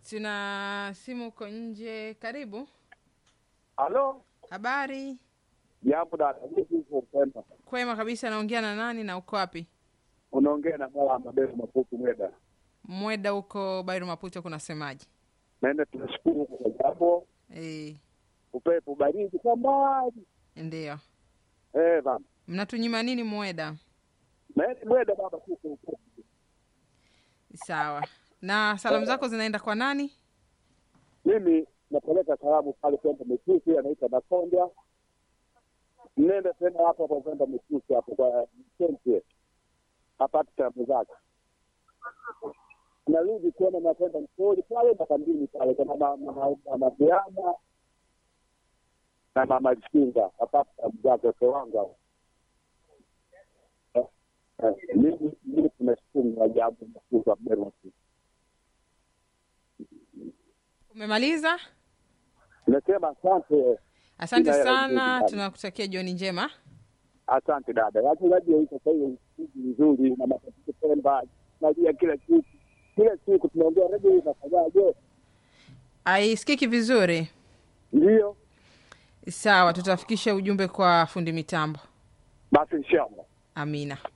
Tuna simu uko nje. Karibu. Halo, Habari? jambo dada, vipi uko Mpemba? Kwema kabisa. Naongea na nani na uko wapi? Unaongea na mara maberu mafuku mweda. Mweda huko Bairu Maputo, kunasemaje? Naenda tunashukuru kwa jambo, Eh, upepo baridi kwa mbali. ndio. Eh baba, Mnatunyima nini Mweda? naenda mweda baba, tuko upepo. Sawa. Na salamu zako zinaenda kwa nani? Mimi napeleka salamu pale kwenda Mitusi, anaita Makonda. Nenda tena hapo hapo kwenda Mitusi hapo kwa Msense, apate salamu zake. Narudi tena nakwenda Msori pale makambini pale kwa mama mama mama Biana na mama Lisinga, apate salamu zake wake wangu hao. Eh, eh, Mimi mimi tunashukuru na jambo mafuta wa Beru Umemaliza? Nasema asante, Asante Ila- sana, ila- tunakutakia jioni njema. asante dada. Wachezaji wa sasa hivi siku nzuri na matatizo Pemba, najua kila siku kila siku tunaongea redio hii inafanyaje? Aisikiki vizuri? Ndio Sawa, tutafikisha ujumbe kwa fundi mitambo. basi, inshallah. Amina.